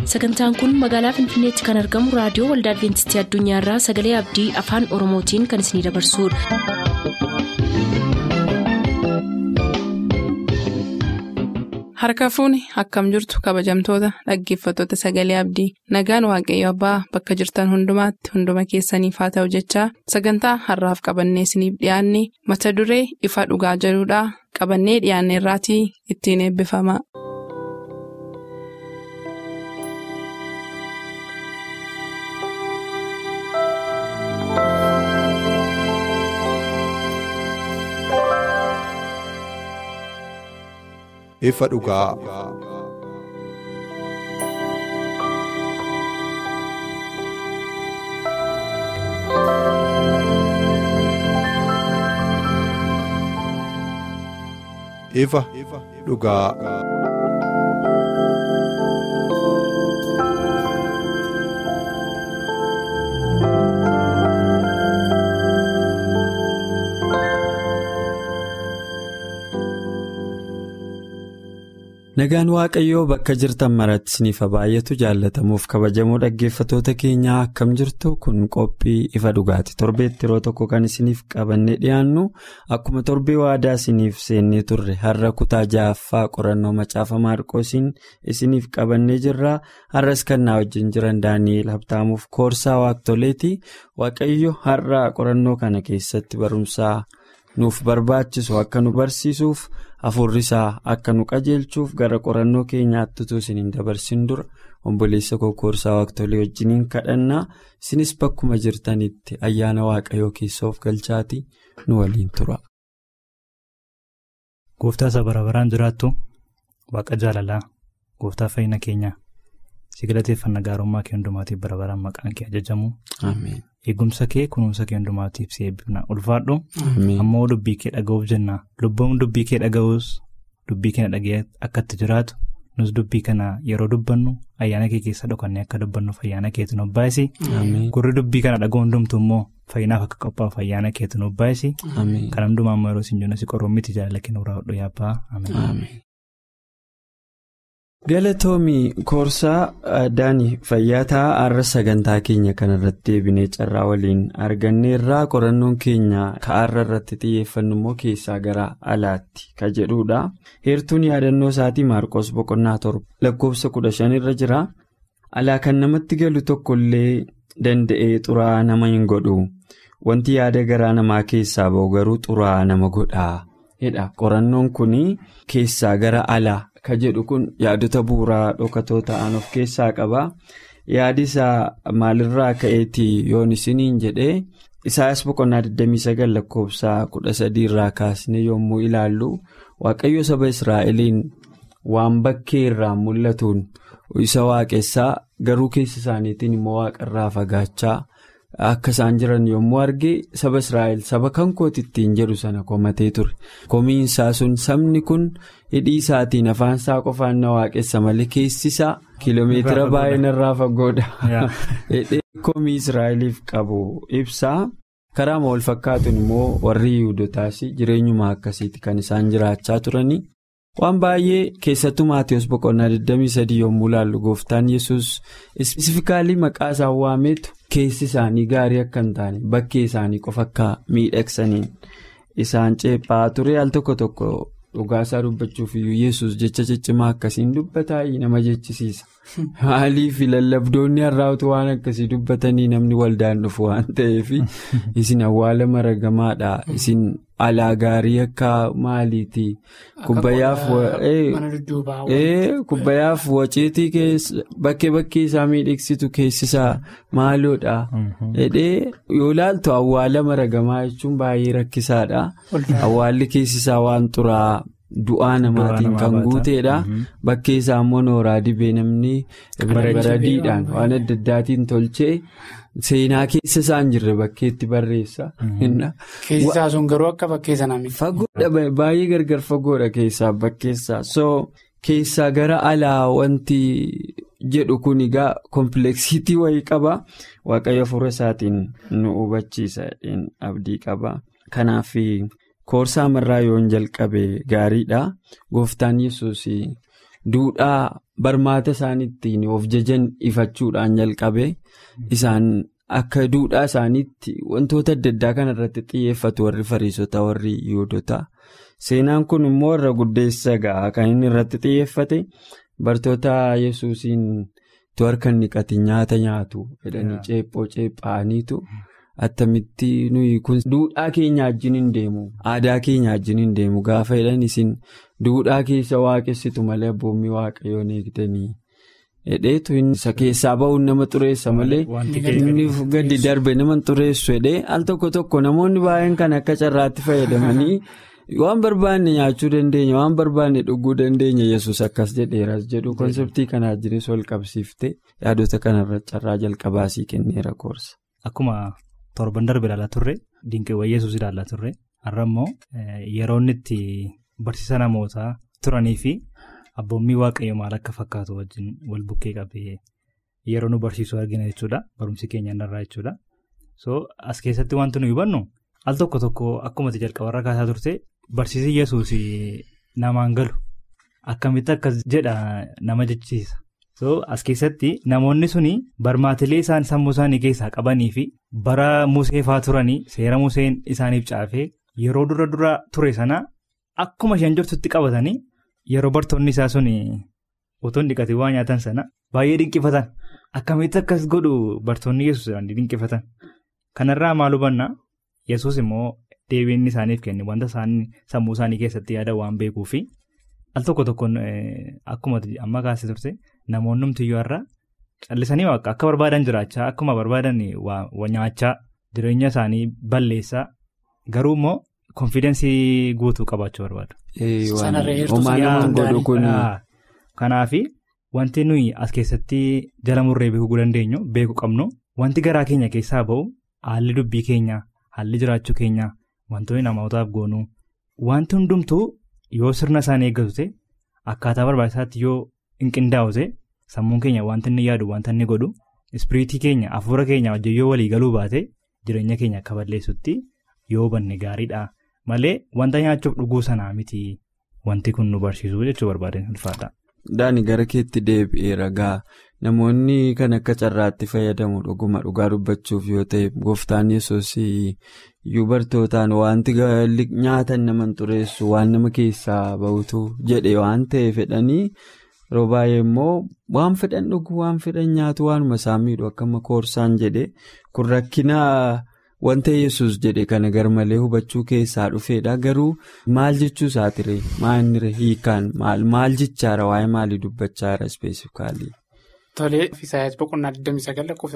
sagantaan kun magaalaa finfinneetti kan argamu raadiyoo waldaa adventistii addunyaarraa sagalee abdii afaan oromootiin kan isinidabarsudha. harka fuuni akkam jirtu kabajamtoota dhaggeeffattoota sagalee abdii nagaan waaqayyo abbaa bakka jirtan hundumaatti hunduma keessaniif haa ta'u jechaa sagantaa harraaf qabannee isiniif dhiyaanne mata duree ifa dhugaa jedhudhaa qabannee dhiyaanne irraatii ittiin eebbifama. ifa dhugaa. ifa dhugaa. Nagaan Waaqayyoo bakka jirtan maratti isiniif baay'atu jaallatamuuf kabajamoo dhaggeeffatoota keenyaa akkam jirtu kun qophii ifa dhugaati. Torbeetti yeroo tokko kan isiniif qabannee dhiyaannu akkuma torbee waadaa isiniif seennee turre har'a kutaa ja'affaa qorannoo macaafa maarqoosiin isiniif qabannee jirra. Har'as kan na wajjin jiran Daani'eel Habtaamuuf koorsaa waaqtoleeti. Waaqayyo har'a qorannoo kana keessatti barumsaa nuuf barbaachisu akka nu barsiisuuf. Hafuurri isaa akka nu qajeelchuuf gara qorannoo keenyaatti utuu isin hin dabarsin dura obboleessa koorsaa waaqtolee wajjiniin kadhannaa isinis bakkuma jirtanitti ayyaana waaqayyoo keessa of galchaatii nu waliin tura. Gooftaa isa bara baraan jiraattu waaqa jaalalaa gooftaa fayyina keenyaa si galateeffannaa gaarummaa kee hundumaatiif bara baraan maqaan kee ajajamu. Eegumsa kee kunuunsa kee hundumaatiif si eebbifna ulfaadhu. Ammoo dubbii kee dhaga'uuf jenna lubbuun dubbii kee dhaga'uus dubbii kana dhaga'ee akka itti jiraatu nus dubbii kana yeroo dubbannu ayyaana kee keessa dhokannee akka dubbannuuf ayyaana keetu nu baay'isi. Gurri dubbii kana dhaga'u hundumtu immoo fayyinaaf akka qophaa'uuf ayyaana keetu nu baay'isi. Kan hundumaa ammoo yeroo isin jennu si qorommitti jaalala kee nurraa hodhu yaabbaa. Galatoomii koorsaa Daanii Fayyaataa har'a sagantaa keenya kanarratti deebinee carraa waliin arganneerraa qorannoon keenya ka'aarra irratti xiyyeeffannu immoo keessaa gara alaatti ka jedhudha. Heertuun yaadannoo isaatii Maarqos boqonnaa torba lakkoofsa kudha shanirra jira. Alaa kan namatti galu tokkollee danda'ee xuraa'aa nama hin godhu. Wanti yaada garaa namaa keessaa ba'u garuu xuraa'aa nama godhaa. Qorannoon kun keessaa gara alaa. Ka jedhu kun yaadota bu'uuraa dhokatoo ta'an of keessaa qaba. Yaadi isaa maalirraa ka'eeti yoon isiniin jedhee Isaayyaas boqonnaa 29 lakkoofsa 13 irraa kaasne yommuu ilaallu waaqayyo saba Israa'eliin waan bakkee irraa mul'atuun isa waaqessaa garuu keessa isaaniitiin immoo waaqarraa fagaachaa akka isaan jiran yommuu arge saba Israa'el saba kan kootittiin jedhu sana komatee ture. Komiinsaa sun sabni kun. hidhii isaatiin afaan isaa qofaan na waaqessa malee keessi isaa kiiloomeetira baay'een irraa fagoodha. hidhee komii israa'eliif qabu ibsaa karaa wal fakkaatuun immoo warri yihudotaas jireenyuma akkasiiti kan isaan jiraachaa turanii waan baay'ee keessattuu maatiyoos boqonnaa 23 yommuu ilaallu gooftaan yesus isfikaalii maqaa isaan waameetu keessi isaanii gaarii akka hin taane bakkee isaanii qofa akka miidhagsaniin isaan ceephaa ture al tokko tokko. Dhugaasaa dubbachuuf iyyuu yesus jecha ciccimaa akkasiin dubbataa nama jechisiisa. Maaliif lallabdoonni har'aatu waan akkasii dubbatanii namni waldaan dhufu waan ta'eef isin awwaala maragamaadha. Isin alaa gaarii akka maaliiti? Kubbayyaaf waciitii bakkee bakkee isaa miidhagsitu keessisaa maaloodha. Yoo ilaaltu awwaala maragamaa jechuun baay'ee rakkisaadha. Awwaalli keessisaa waan xuraa. Du'aa namaatiin kan guuteedha. Bakkee isaa immoo nooraa dibee namni baradiidhaan waan adda addaatiin tolchee seenaa keessa isaan jirre bakkeetti barreessa. Keessi isaa sun garuu akka bakkee sanaa miti. Fagoodha baay'ee gargar fagoodha keessaa bakkeessaa so keessaa gara alaa wanti jedhu kun egaa kompleksiitii wayii qaba waaqayyo hafuura isaatiin nu hubachiisa abdii qaba kanaaf. Koorsaa marraa yoon jalqabe gaariidha. Gooftaan yesus duudhaa barmaata isaan ittiin of jajan ifachuudhaan jalqabe isaan akka duudhaa isaaniitti wantoota adda addaa kanarratti xiyyeeffatu warri fariisota warri yihudoota. Seenaan kun immoo warra guddeessa ga'a kan inni irratti xiyyeeffate bartoota yesuusiin tu harka niqatiin nyaata nyaatu jedhanii ceephoo ceephaaniitu attamitti nuyi kun duudhaa keenya wajjin hin deemu aadaa keenya wajjin hin deemu gaafa jedhan isin duudhaa keessa waaqessitu malee abboommii waaqayyoon eegdanii hedheetu isa keessaa ba'uun nama xureessa malee inni gadi darbe nama xureessu hedhee al tokko tokko namoonni baay'een kan akka carraatti fayyadamanii. waan barbaanne nyaachuu dandeenya waan barbaanne dhuguu dandeenya yesus akkas jedheeras jedhu konseptii kanaa jirees wal qabsiifte yaadota kanarra carraa jalqabaasii kenneera koorsa. Akkuma torban darbe ilaalaa turre dinqiiwwan yesus ilaalaa turre har'a immoo yeroo inni itti barsiisa namootaa turanii fi abboommii waaqayyo maal akka fakkaatu wajjin wal bukkee qabee yeroo nu barsiisuu argina jechuudha barumsi keenya irraa jechuudha so as keessatti wanti nu hubannu al tokko tokko akkumatti jalqabarra kaasaa turte. Barsiisni yesuus namaan galu akkamitti akkas jedha nama jechisiisa. So as keessatti namoonni suni barmaatilee isaan sammuu isaanii keessaa qabanii fi bara museefaa turanii seera museen isaaniif caafee yeroo dura dura ture sana akkuma isheen jirtutti qabatanii yeroo bartoonni isaa suni otoo dhiqatee waa nyaatan sana baay'ee dinqifatan akkamitti akkas godhu bartoonni yesuus dinqifatan kanarraa maal hubanna yesuus immoo. Deebiin isaaniif kenne wanta sammuu isaanii keessatti yaada waan beekuu fi al tokko tokkoon akkuma amma kaasee turte namoonni humtiyyuu irraa callisanii akka barbaadan jiraachaa akkuma barbaadan nyaachaa jireenya isaanii balleessaa garuu immoo konfidensii guutuu qabaachuu barbaadu. Kanaaf wanti nuyi as keessatti jala murree beekuu dandeenyu beekuu qabnu wanti garaa keenya keessaa ba'u haalli dubbii keenya haalli jiraachuu keenya. Wantoonni namootaaf goonuu wanti hundumtuu yoo sirna isaanii eeggatu ta'e akkaataa barbaachisaatti yoo hin qindaa'u ta'e sammuun keenya wanta inni yaadu wanta inni godhu ispiriitii keenya hafuura keenya wajjin yoo walii galuu baate jireenya keenya akka balleessutti yoo hubanne gaariidha malee wanta nyaachuuf dhuguu sanaa miti wanti kun nu barsiisu jechuu barbaadeen ulfaadha. Daani gara keetti deebi'ee ragaa namoonni kan akka carraatti fayyadamu dhuguma dhugaa dubbachuuf yoo ta'e gooftaan yesuus iyyuu bartootaan wanti nyaatan nama xureessu waan nama keessaa bahutu jedhe waan ta'e fedhanii yeroo baay'ee immoo waan fedhan dhuguu waan fedhan nyaatu waanuma isaan miidhu akkama koorsaan jedhe kun rakkina wanta yesus jedhe kana garmalee hubachuu keessaa dhufeedha garuu maal jechuu isaatire maalirra hiikaan maal jechaara waa'ee maalii dubbachaara ispeesifikaalii. Tolee Isaayaas boqonnaa 29 lakkoofsa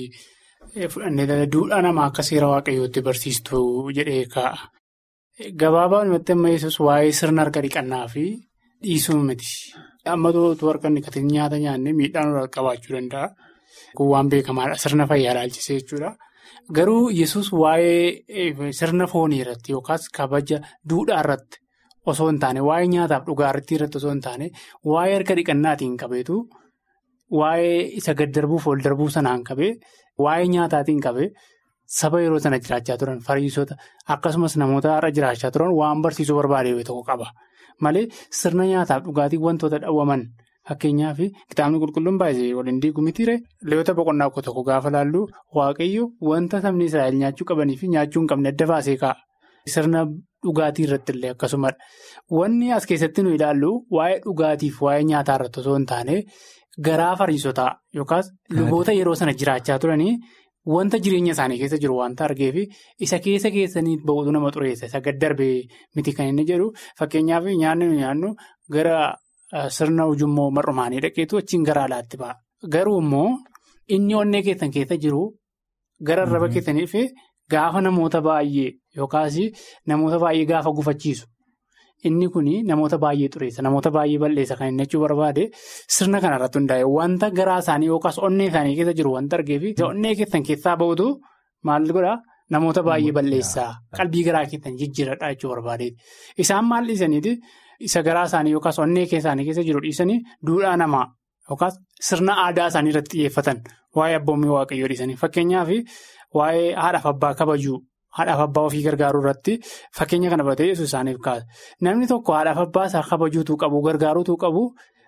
13 fudhannee duudhaa namaa akka seera waaqayyootti barsiistu jedhee kaa'a. Gabaabaa walumatti amma yesus waa'ee sirna harka dhiqannaa fi dhiisuu miti. Amma tootu harka dhiqateen nyaata nyaannee miidhaan irraa qabaachuu danda'a. Kun waan beekamaadha. Sirna fayyaa ilaalchisee jechuudha. Garuu yesus waa'ee sirna foonii irratti yookaas kabaja duudhaa irratti osoo hin taane waa'ee nyaataaf dhugaatii irratti osoo hin taane waa'ee harka dhiqannaatiin qabeetu waa'ee isa gad darbuuf ol darbuu sanaan qabee waa'ee nyaataatiin qabee saba yeroo sana jiraachaa turan fariisota akkasumas namoota har'a jiraachaa turan waan barsiisuu barbaade tokko qaba. Malee sirna nyaataaf dhugaatii wantoota dhawwaman fakkeenyaaf kitaabni qulqulluun baay'ee waliin diiguu mitiire leewwata boqonnaa tokko gaafa laallu waaqayyo wanta sabni Israa'el nyaachuu qabanii fi nyaachuu hin qabne adda baasee kaa'a. Sirna dhugaatii irratti illee akkasumadha. Wanni as keessatti nu ilaallu waa'ee dhugaatiif waa'ee nyaataa irratti osoo hin taane garaa fariisotaa yookaas luboota yeroo sana jiraachaa turanii wanta jireenya isaanii keessa jiru wanta argeef isa keessa keessanii ba'uutu nama xureessa isa gad darbee miti kan inni jedhu fakkeenyaaf nyaanni nu nyaannu gara. Sirna ujummoo mar'umaanii dhaqeetu achiin gara alaatti ba'a. Garuu immoo inni onnee keessan keessa jiru gara arraba keessaniif gaafa namoota baay'ee yookaas namoota baay'ee gaafa gufachiisu. Inni kun namoota baay'ee xureessa namoota baay'ee balleessa kan inni jechuu barbaade sirna kanarratti hundaa'e wanta garaa isaanii yookaas onnee isaanii keessa jiru wanta argeef onnee keessan keessaa ba'utu maal godhaa namoota baay'ee balleessaa qalbii garaa keessan jijjiiradhaa jechuu barbaadeeti. Isaan maal dhiisaniiti? Isa garaa isaanii yookaas onnee isaanii keessa jiru dhiisanii duudhaa namaa yookaas sirna aadaa isaanii irratti xiyyeeffatan waa'ee abboommii waaqayyoo dhiisanii fakkeenyaaf waa'ee haadhaaf abbaa kabajuu haadhaaf abbaa ofii gargaaruu irratti fakkeenya kana baratee yesuus isaaniif kaasa. Namni tokko haadhaaf abbaa isaa kabajuutu qabu gargaaruutu qabu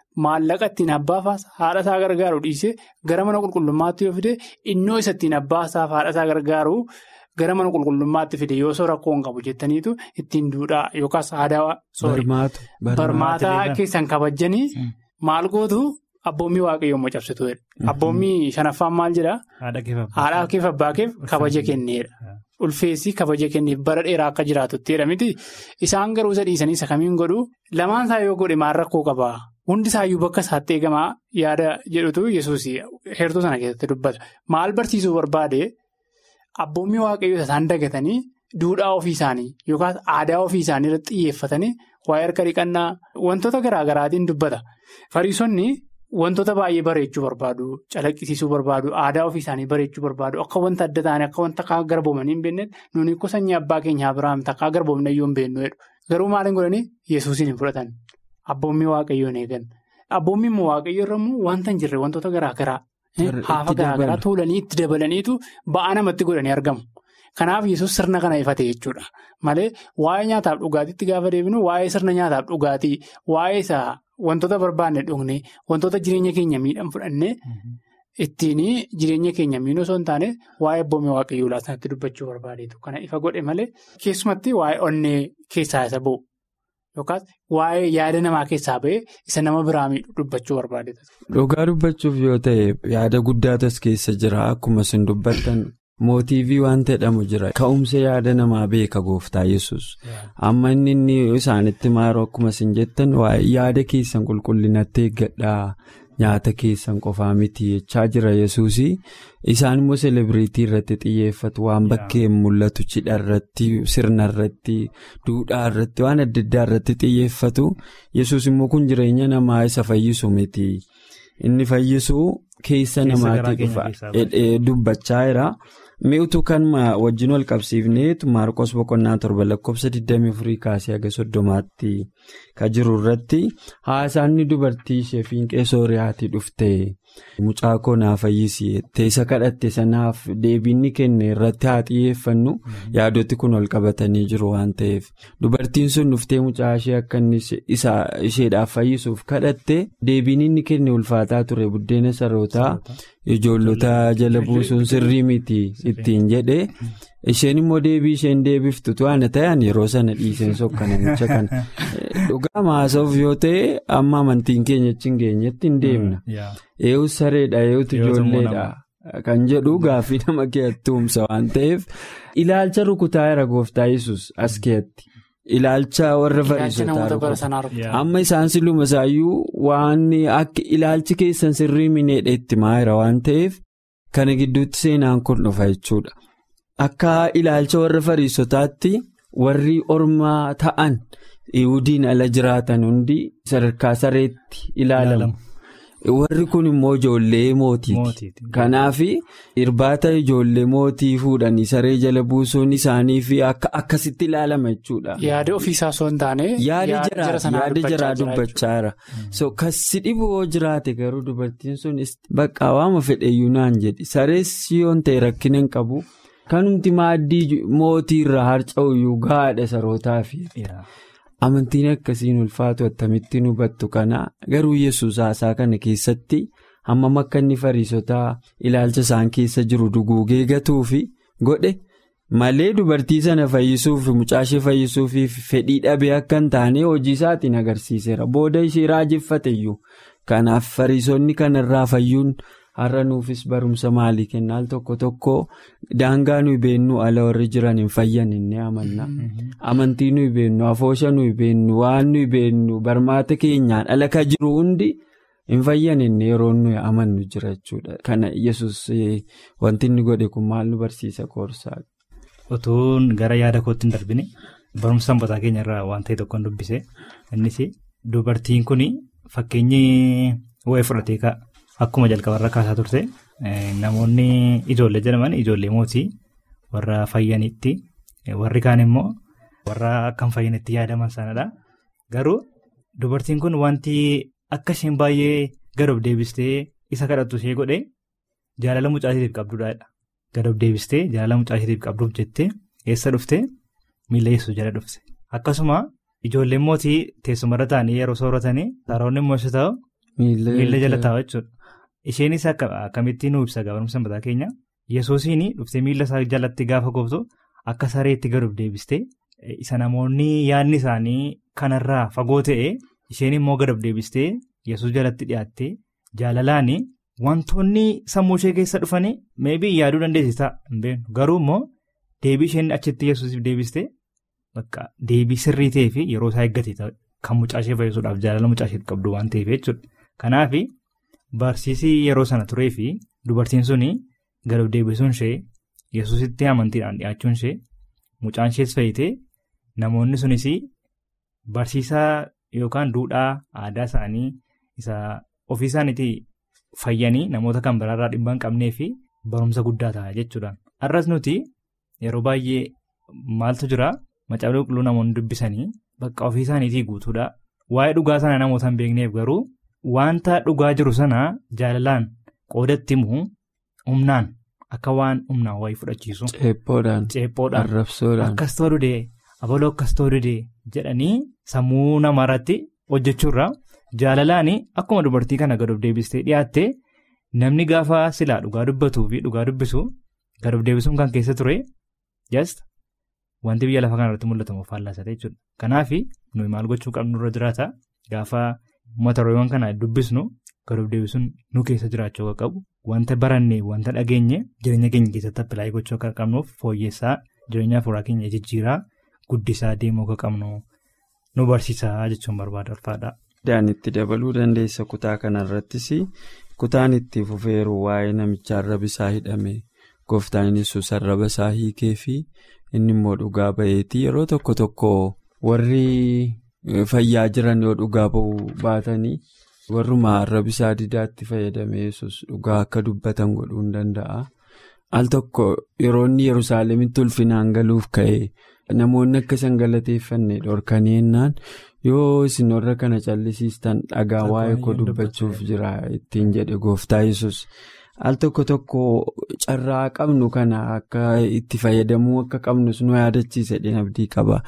maallaqa ittiin abbaafaas haadha isaa gargaaru dhiisee gara mana qulqullummaatti yoo fide innoo isa ittiin abbaasaaf haadha isaa gargaaru gara mana qulqullummaatti fide yoo soo rakkoo hin qabu jettaniitu ittiin duudhaa yookaas aadaa barmaataa keessan kabajanii maal gootu abboommii waaqayyoo immoo cabsituudha. Abboommii shanaffaan maal jedhaa? Haadhaa keef abbaa keef kabaja kenneedha. Ulfeessi kabaja kenneef bara dheeraa akka jiraatuttidha miti. Isaan garuu isa dhiisanii isa kamiin godhu lamaan isaa yoo godhe maal rakkoo qabaa? Hundi isaayyuu bakka isaatti eegamaa yaada jedhutu yesuus heertuu sana keessatti dubbata. Maal barsiisuu barbaade abboommii waaqayyoo isaan dagatanii duudhaa ofii isaanii yookaas aadaa ofii isaanii irratti xiyyeeffatanii waa'ee harka dhiqannaa wantoota garaa garaatiin dubbata. Fariisonni wantoota baay'ee bareechuu barbaadu, calaqqisiisuu barbaadu, aadaa ofii isaanii bareechuu barbaadu, akka wanta adda ta'anii akka wanta akka garboomanii hin beeknetti nuuni akka sanyii abbaa keenyaa Abiraam akka garboomna iyyuu hin beeknu jedhu. Garuu maaliin godhanii Yesuusiin hin fudhatan. Abboommii waaqayyoon eegan. Abboommii immoo waaqayyo irra immoo wanta hin jirre wantoota garaa garaa haafa garaa garaa tuulanii itti dabalaniitu ba'aa namatti godhanii argamu. Kanaaf yesus sirna kana ifate jechuudha. Malee waa'ee nyaataaf dhugaatiitti gaafa deebinu waa'ee sirna nyaataaf dhugaatii waa'ee isaa wantoota barbaanne dhugne wantoota jireenya keenya miidhan fudhanne ittiin jireenya keenya miidhuu osoo hin taane waa'ee abboommii waaqayyoo laasanatti dubbachuu barbaadeetu. Kana ifa godhe malee keessumatti waa'ee onnee keessaa isa bu'u yookaas waa'ee yaada namaa keessaa ba'ee isa nama biraa miidhu dubbachuu barbaadeetu. Dhugaa dubbachuuf yoo ta'e yaada guddaatas keessa jira akkuma isin dubbattan. Mootiivii waan jedhamu jira ka'umsa yaada namaa beeka gooftaa yesus amma inni inni isaanitti maaroo akkuma isin jettan yaada keessan qulqullinatti eeggadhaa nyaata keessan qofaa miti jechaa jira yesuus isaan immoo selebiriitii irratti xiyyeeffatu waan bakkeen mul'atu cidha irratti sirna irratti duudhaa irratti waan adda addaa irratti xiyyeeffatu yesus immoo kun jireenya namaa isa fayyisu miti inni fayyisu keessa namaatti dubbachaa jira. mi'utu kan wajjin wal qabsiifneetu maarqos boqonnaa torba lakkoofsa 24 kaasee haga soddomaatti kan jiru irratti haasaanni dubartii ishee fiinqee sooriyaatii dhufte mucaa koo naa fayyisi teessa kadhatte sanaaf deebiinni kenne irratti haa xiyyeeffannu yaadoti kun wal qabatanii jiru waan ta'eef dubartiin sun dhuftee mucaa ishee akka inni isheedhaaf fayyisuuf kadhatte deebiin inni kenne ulfaataa ture buddeena sarootaa. ijoollota jala buusuun sirrii miti ittiin jedhe isheen immoo deebii isheen deebiftu to'ana ta'an yeroo sana dhiiseen sokka namicha kana dhugaa maasoof yoo ta'e amma amantiin keenya achi hin geenyetti hin deemna eeyyuu sareedha eeyyuutu ijoolleedha kan jedhu gaaffii nama keeyyatti humsa waan ta'eef ilaalcha rukutaa jira gooftaa yesus as keeyyatti. Ilaalcha warra fariisotaa amma isaan siluma isaayyuu waan akka ilaalchi keessan sirrii mineedha itti maayira waan ta'eef kana gidduutti seenaan kun dhufa jechuudha. Akka ilaalcha warra fariisotaatti warri ormaa ta'an Iwudiin ala jiraatan hundi sadarkaa sareetti ilaalamu. Warri kun immoo ijoollee mootiiti. Kanaaf irbaata ijoollee mootii fuudhanii saree jala buusuun isaanii fi akka akkasitti ilaalama jechuudha. Yaada ofiisaa osoo hin taane. Yaada jaraa dubbachaa jira. So kasi dhibu yoo jiraate garuu dubartiin sun bakka waama fedheyyuu naan jedhi sarees yoo ta'e rakkina hin qabu kanumti maaddii mootii irraa harca'uyyuu gahaadha sarootaaf. Amantiin akkasiin ulfaatu akkamittiin hubattu kana garuu yesus haasaa kana keessatti hammam akka inni fariisotaa ilaalcha isaan keessa jiru duguugee gatuufi godhe malee dubartii sana fayyisuuf mucaashee fayyisuuf fedhii dhabee akka hin taane hojii isaatiin agarsiiseera booda ishee raajeffateyyuu kanaaf fariisonni kanarraa fayyuun. har'a nuufis barumsa maalii kennaal tokko tokko daangaa nuyi beennu ala warri jiran hin fayyan inni amanna amantii nuyi beennu afoosha nuyi beennu waan nuyi beennu barmaata keenyaan ala ka jiru hundi hin fayyan inni yeroo nuyi amannu jira jechuudha kana yesus wanti inni godhe kun maal nu barsiisa koorsaa. Otuun gara yaada kootti hin darbine barumsa sanbataa keenya irraa waan ta'e tokkoon dubbise innis dubartiin kun fakkeenyi waa'ee fudhatee ka'a. Akkuma jalqabarra kaasaa turte namoonni ijoollee jedhaman ijoollee mootii warra fayyanitti warri kaan immoo warra akka hin fayyanitti yaadaman sanadha. Garuu dubartiin kun wanti akka isheen baay'ee gadoof deebistee isa kadhattu ishee godhe jaalala mucaashiitiif qabduudha. Gadoof deebistee jaalala mucaashiitiif qabduuf jettee eessa dhufte miila yesuus jala dhufte. Akkasuma ijoolleen mootii teessumarra taa'anii yeroo sooratanii saaroonni immoo isa ta'u. miila jala taa'u jechuudha. Isheenis akkamittiin nu ibsa barumsa sanbataa keenya yesoosiin dhuftee miila isaa jalatti gaafa gooftu akka sareetti gad of deebistee isa namoonni yaadni isaanii kanarraa fagoo ta'e isheen immoo gad of deebistee yesus jalatti dhiyaattee jaalalaan wantoonni sammuu ishee keessa dhufanii meebii yaaduu dandeessisaa hin beeknu garuu immoo deebii isheen achitti yesusiif deebistee bakka deebii sirrii ta'ee fi yeroo isaa eeggate kan mucaa ishee fayyisuudhaaf jaalala mucaa ishee qabdu waan ta'eef jechuudha. Kanaaf barsiisii yeroo sana turee fi dubartiin suni gad of deebisuun ishee yesusitti amantiidhaan dhiyaachuun ishee mucaan ishees fayyitee namoonni sunis barsiisaa yookaan duudhaa aadaa isaanii isa ofii isaaniitii fayyanii namoota kan biraarraa dhibba hin qabnee fi barumsa guddaa ta'a jechuudha. Har'as nuti yeroo baay'ee maaltu jira macaafa qulqulluu namoonni dubbisanii bakka ofii isaaniitii guutuudha. Waa'ee dhugaa sana namoota hin beekneef garuu wanta dhugaa jiru sana jaalalaan qoodatti immoo humnaan akka waan humnaan wayii fudhachiisu. Ceephoodhaan. Ceephoodhaan. Arrabsoodhaan. Akkas ta'uu didee abaloo akkas ta'uu didee jedhanii sammuu namaarratti hojjechuurra jaalalaan akkuma dubartii kana gad of deebistee dhiyaatte namni gaafa silaa dhugaa dubbatuu fi dhugaa dubbisu gad of deebisuun kan keessa ture just wanti biyya lafa kanarratti mul'atamu faallaasate jechuudha. Kanaaf nuyi maal gochuu qabnu irra jiraata gaafa mata dureewwan kana dubbisnu gad of deebisuun nu keessa jiraachuu akka qabu wanta barannee wanta dhageenye jireenya keenya keessatti appilaayii gochuu akka qabnuuf fooyyessaa jireenya afuuraa keenya jijjiiraa guddisaa deemuu akka qabnu nu barsiisaa jechuun barbaada ulfaadha. Daan itti dabaluu dandeessa kutaa kanarrattis kutaan itti fufeeru waa'ee namicha arraba isaa hidhame gooftaan yesus arraba isaa hiikee fi inni immoo dhugaa ba'eeti yeroo tokko tokko warri fayyaa jiran yoo dhugaa ba'uu baatanii warruma arrabi isaa didaatti fayyadame yesus dhugaa akka dubbatan godhuu hin danda'a. Al tokko yeroo inni Yerusaalemitti ulfinaan galuuf ka'e namoonni akka isaan galateeffanne dhorkanii jennaan yoo isin warra kana callisiistan dhagaa waa'ee koo dubbachuuf jira ittiin jedhe gooftaa yesus al tokko tokko carraa qabnu kana akka itti fayyadamuu akka qabnus nu yaadachiise dhinabdii qaba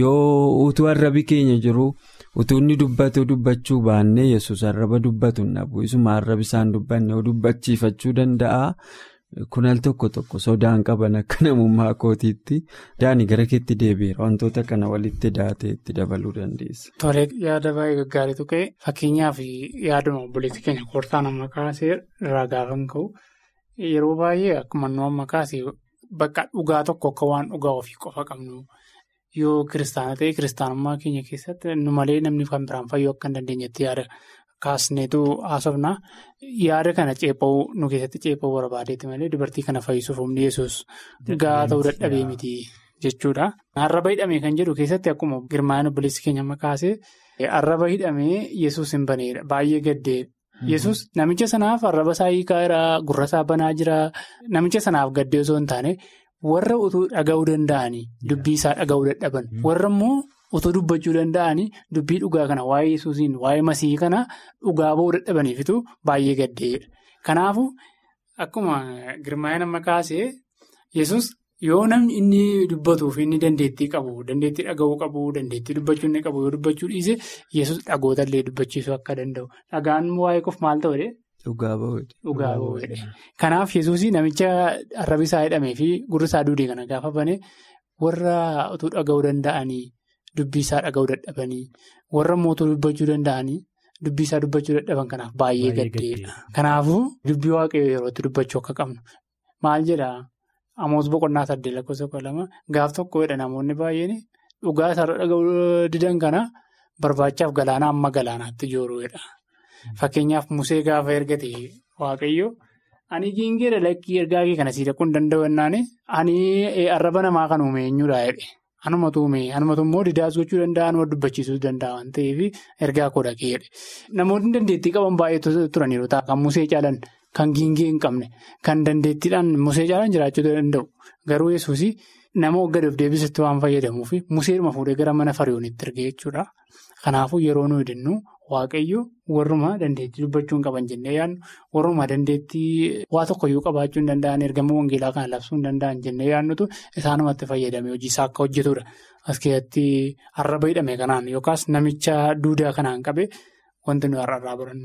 yoo utuu arrabi keenya jiru utuu inni dubbatu dubbachuu baannee yesus arraba dubbatu dhabu isuma arrabi isaan dubbanne yoo dubbachiifachuu danda'a. Kun al tokko tokko sodaan qaban akka namummaa kootiitti daani gara keetti deebi'eera wantoota kana walitti daatee itti dabaluu dandeessa. Tolee yaada baay'ee gaggaariitu ka'e fakkeenyaaf yaaduma obboleessi keenya koortaa nama kaasee irraa gaafa ka'u yeroo baay'ee akkuma nu amma kaasee bakka dhugaa tokko akka waan dhugaa ofii qofa qabnu yoo kiristaana ta'e kiristaanummaa keenya keessatti nu malee namni kan biraan fayyuu akka hin dandeenyetti yaada. Kaasneetu haasofna yaada kana ceepha'uu nu keessatti ceepha'uu barbaadeeti malee dubartii kana fayyisuuf humni yesus gahaa ta'uu dadhabee miti jechuudha. Arraba hidhamee kan jedhu keessatti akkuma girmaa'in obboleessi keenya amma kaasee arraba hidhamee yesus hin baneedha baay'ee gaddeedha. Yesus namicha sanaaf arraba isaa hiikaa jira gurra isaa banaa jira namicha sanaaf gaddee osoo hin taane warra utuu dhaga'uu danda'anii dubbii isaa dhaga'uu dadhaban warra immoo. Otoo dubbachuu danda'anii dubbii dhugaa kana waa'ee yesuusiin waa'ee masii kana dhugaa ba'uu dadhabaniifitu baay'ee gaddeedha. Kanaafuu akkuma girmaa'ina amma kaasee yesus yoo namni inni dubbatuuf inni dandeettii qabu dandeettii dhaga'uu qabu dandeettii dubbachuu inni qabu yoo dubbachuu dhiise yesus dhagoota illee dubbachiisuu akka danda'u dhagaan waa'ee qof maal ta'u Dhugaa ba'uudha. Dhugaa ba'uudha. Kanaaf yesuus namicha arrabi isaa hidhamee fi gurri isaa duudee kana gaafa bane warra utuu dhaga'uu danda'anii. Dubbii isaa dhaga'uu dadhabanii warra mootuu dubbachuu danda'anii dubbii isaa dubbachuu dadhaban kanaaf baay'ee gaddeedha. Kanaafuu dubbii waaqayyoo yerootti dubbachuu akka qabnu maal jedhaa amoos boqonnaa saddeet lakkoofsa kudha lama gaaf tokkodha namoonni baay'een dhugaa isaarra dhaga'uu didan kana barbaachaaf galaana amma galaanaatti jooruudha. Fakkeenyaaf musee gaafa ergate waaqayyo ani giingeedha lakkii ergaa kee kana sii dhaquu hin danda'u jennaan ani arraba namaa kan uume eenyudha jedhe. Anumatu uume anumatu immoo didaas gochuu danda'a anuma dubbachiisuu danda'a waan ta'eef ergaa koo dhaqee jedhe. Namoonni dandeettii qaban baay'eetu turan yeroo ta'a kan musee caalan kan giingee hin qabne kan dandeettiidhaan musee caalan jiraachuu danda'u. Garuu yesuus nama gad of deebisatti waan fayyadamuuf museedhuma fuudhee gara mana fariyoonitti ergee jechuudha. Kanaafuu yeroo nuyi jennu waaqayyo warruma dandeettii dubbachuu hin qaban jennee yaadnu warruma dandeettii waa tokkoyyuu qabaachuu hin danda'an ergama wangeelaa kana labsuu hin danda'an jennee yaadnutu isaanumatti fayyadame hojii isaa akka hojjetudha. As keessatti arraba hidhame kanaan yookaas namicha duudaa kanaan qabe wanti nuyi har'arraa barannu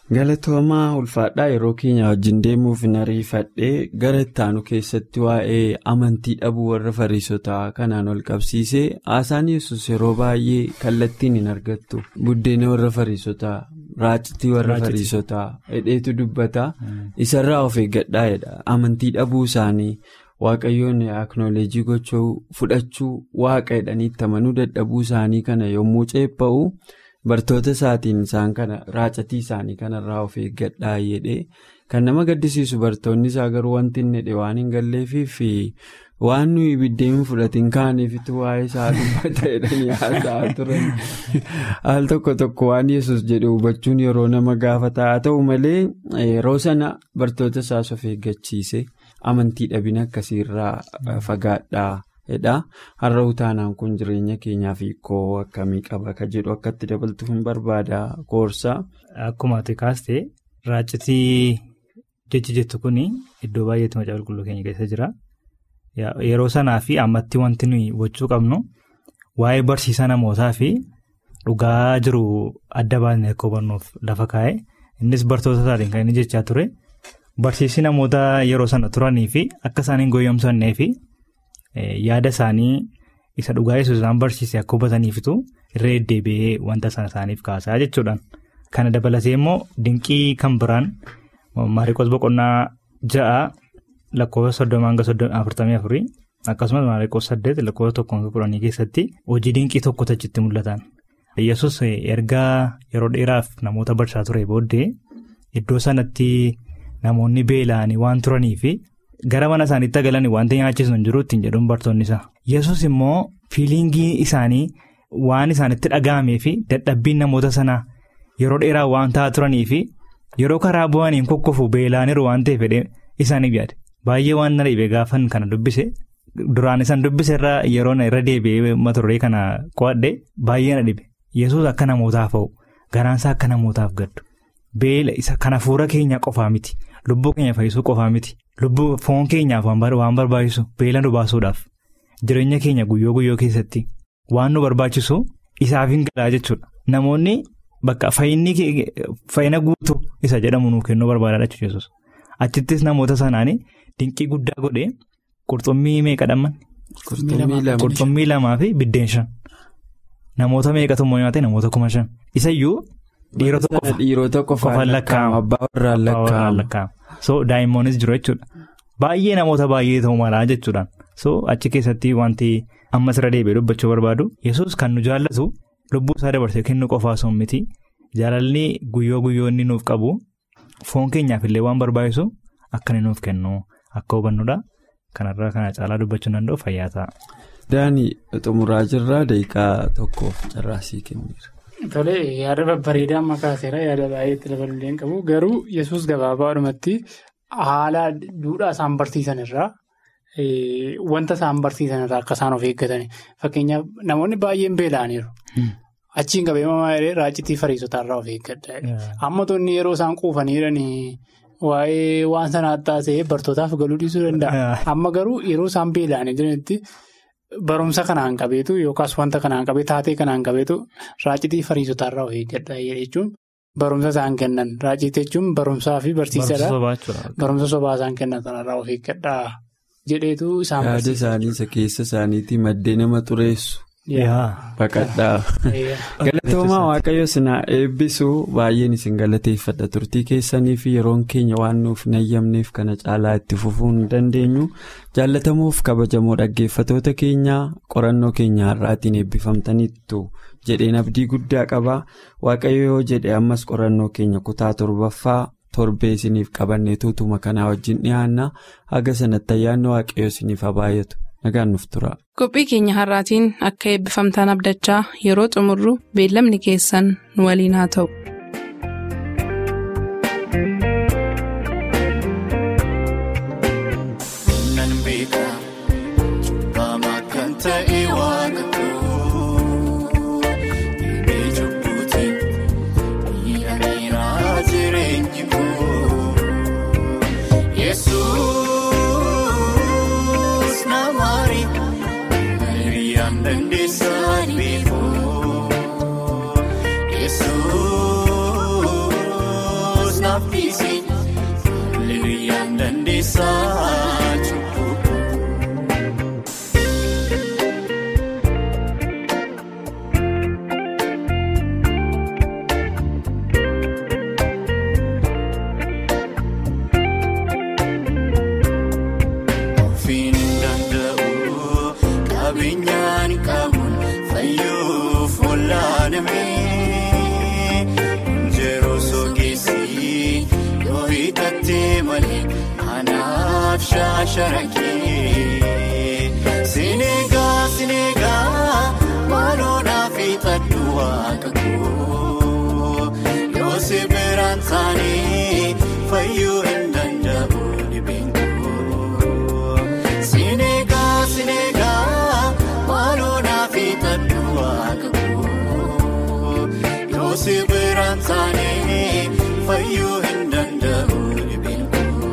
Galatoomaa ulfaadhaa yeroo keenya wajjin deemuuf hin ariifadhee gara ittaanu keessatti waa'ee amantii dhabuu warra fariisotaa kanaan ol qabsiisee haasaan yesus yeroo baay'ee kallattiin hin argattu buddeena warra fariisotaa raacitii warra fariisotaa hidheetu dubbata isarraa of eeggadhaa jedha amantii dhabuu isaanii waaqayyoon aknoolejii gochuu fudhachuu waaqa jedhanii itti amanuu dadhabuu isaanii kana yommuu ceepha'u. Bartoota isaatiin isaan kana raacatii isaanii kanarraa of eeggadhaa jedhee kan nama gaddisiisu bartoonni isaa garuu wanti inni jedhe waan hin galleefiif waan nuyi biddeen fudhatiin kaaneefitu waa'ee isaa dubbata jedhanii haasa'aa turan al tokko tokko waan yesus jedhe hubachuun yeroo nama gaafata haa ta'u malee yeroo sana bartoota isaas of eeggachiise amantii dhabina akkasiirraa fagaadhaa. Hedha har'a utaanaan kun jireenya keenyaaf hiikoo akkamii qaba akka jedhu akkatti dabaltuuf hin barbaada koorsaa. Akkuma ati kaastee raacitii jechi jettu kun iddoo baay'eetti macaafa qulqulluu keenya keessa jira. Yeroo sanaa fi ammatti wanti nuyi hubachuu qabnu waa'ee barsiisa namootaa fi dhugaa jiru adda baasnee akka hubannuuf lafa kaa'e innis bartoota isaatiin kan inni jechaa ture barsiisi namoota yeroo sana turanii fi akka isaan hin gooyyomsannee fi. Yaada isaanii isa dhugaa yesuus isaan barsiise akka hubataniifitu irra deddeebi'ee wanta sana isaaniif kaasaa jechuudhaan. Kana dabalatee immoo dinqii kan biraan maariikoos boqonnaa ja'a lakkoofsa soddoma hanga afurtamii afurii akkasumas maariikoos saddeet lakkoofsa tokko hanga kudhanii keessatti hojii dinqii tokko achitti mul'atan. Yesus ergaa yeroo dheeraaf namoota barsiisaa ture booddee iddoo sanatti namoonni beela'anii waan turaniifi. Gara mana isaaniitti galan wanti nyaachisu hin jiru ittiin jedhuun bartoonni isaa. Yesus immoo fiilingii isaanii waan isaanitti dhaga'amee fi dadhabbiin namoota sanaa yeroo dheeraa waan ta'aa turanii fi yeroo karaa bu'aniin kokkofu beela'aniiru waan ta'eef fedhee isaaniif yaade. Baay'ee waan na dhiibee gaafan kana dubbise duraan isaan dubbise irraa yeroo irra deebi'ee mata duree kana qo'adhe baay'ee na dhibe. Yesus akka namootaaf ha'u garaansaa akka namootaaf gaddu. Beela isa kana fuula keenya qofaa miti. Lubbuu keenya fayyisuu qofaa miti. Lubbuu foon keenyaaf waan barbaachisu beela nu baasuudhaaf jireenya keenya guyyoo guyyoo keessatti waan nu barbaachisu isaaf hin galaa jechuudha. Namoonni bakka fayyina guutuu isa jedhamu nuuf kennuu barbaada jechuudha. Achittis namoota sanaan dinqii guddaa godhee qurxummii meeqa dhamman? Qurxummii lamaa fi biddeen shan. Namoota meeqatu immoo nyaate namoota kuma shan. Isayyuu dhiirota qofaan lakkaa'ama. Abbaa warraan lakkaa'ama. So daa'immoonnis jiru jechuudha. Baay'ee namoota baay'ee ta'uu malaa jechuudhaan. So achi keessatti wanti ammas irra deebi'ee dubbachuu barbaadu yesus kan nu jaallatu lubbuu isaa dabarsee kennu qofaa osoo miti jaalalli guyyoo guyyoo inni nuuf qabu foon keenyaaf illee waan barbaachisu akka inni nuuf kennu akka hubannudha. Kanarraa kana caalaa dubbachuu danda'u fayyaa ta'a. Daanii xumuraa jirraa daqiiqaa tokkoof carraasii kenneera. Tole yaada babbareedaa amma kaaseera yaada baay'eetti dabaluu hin qabu garuu yesus gabaabaadhumatti haala duudhaa isaan barsiisan irraa wanta isaan barsiisan irraa akka isaan of eeggatani fakkeenyaaf namoonni baay'een beela'aniiru. Achiin qabeemamaa jedhee raacitii fariisotaa irraa of eeggadha. Amma tonni yeroo isaan quufanii jiranii waa'ee waan sanaa taasee bartootaaf galuu dhiisuu danda'a. Amma garuu yeroo isaan beela'anii jiranitti. Barumsa kanaan qabeetu yookaas wanta kanaan qabee taatee kanaan qabeetu raacitii fariisotaa irraa of eeggadha jechuun barumsa isaan kennan raacitii jechuun barumsaa fi barsiisadha. Barumsa sobaa isaan kennan sanarraa of eeggadha jedheetu isaan barsiisa. Yaada isaanii isa keessa isaaniitii maddee nama xureessu. Baqadhaa. Galatoomaa waaqayyo sinaa eebbisuu baay'een isin galateeffadha turtii keessanii fi yeroon keenya waan nuuf nayyamneef kana caalaa itti fufuu hin dandeenyu jaallatamuuf kabajamoo dhaggeeffatoota keenyaa qorannoo keenya har'aatiin eebbifamtaniittu jedheen abdii guddaa qaba waaqayyo yoo jedhe ammas qorannoo keenya kutaa torbaffaa torbee isiniif qabannee tuutuma kanaa wajjin dhiyaanna haga sanatti ayyaanni waaqayyo isiniif haa baay'atu. Qophii keenya har'aatiin akka eebbifamtaan abdachaa yeroo xumurru beellamni keessan nu waliin haa ta'u. dandeessaa cubbuu. Ofiin danda'u qabeenyaan qabuun fayyuuf olaanamee Injeroo soogessi yoo hiixattee malee anaaf shaasharakee Sineegaa sineegaa maaloodhaaf hiixadhu waaqa koo yoo si biraan taanee fayyuu hin danda'u dhibeen koo. Sineegaa sineegaa maaloodhaaf hiixadhu waaqa koo yoo si biraan taanee fayyuu hin danda'u dhibeen koo.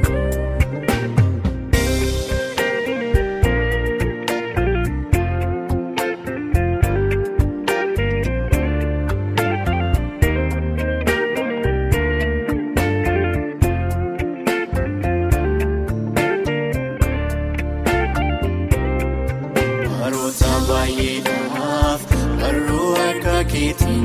Baroota baay'eedhaaf barruu harka keetiin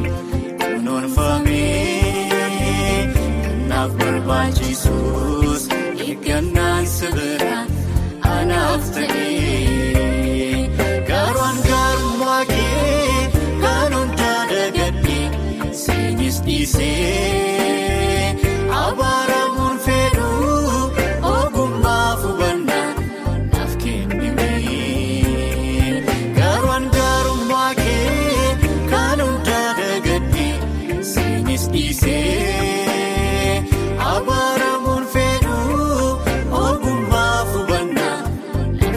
kunuunfamee kanaaf barbaachisus eeggannaan sibiraan anaaf ta'ee gaarwaan gaarummaa kee kan hundaa dagadhee seenis dhiisee abaaramuun fedhuu ogummaa hubannaa naaf kennimee gaarwaan gaarummaa kee kan hundaa dagadhee seenis dhiisee abaaramuun fedhuu ogummaa hubannaa naaf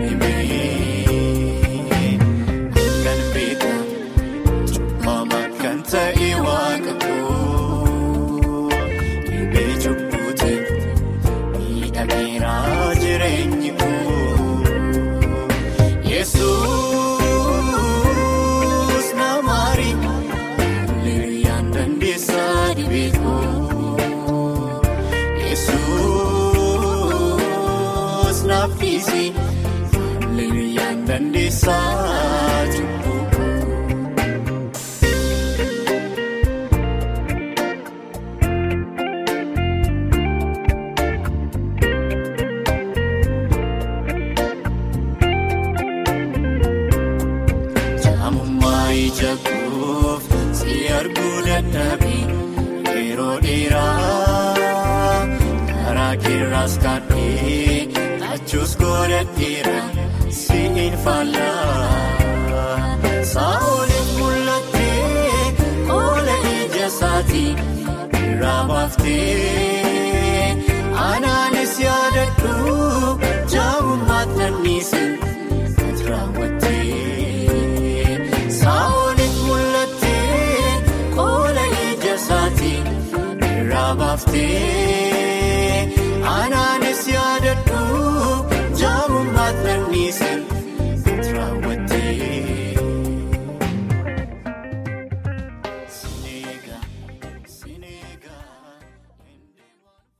kennimee kan beekaa. Mama kan ta'e waaqa koo dhibee cubbuute miidhageeraa jireenyi koo Yesuus namaari liriyaan dandeessaa dhibee koo Yesuus naaf dhiisi liriyaan dandeessaa cubbuu koo. Jaamummaa ija koof si arguu dadhabee yeroo dheeraa karaa keerraas kaadhee achuus godhadheera si hin faallaa saa'oliif mul'attee oola ija isaatii irraa baaftee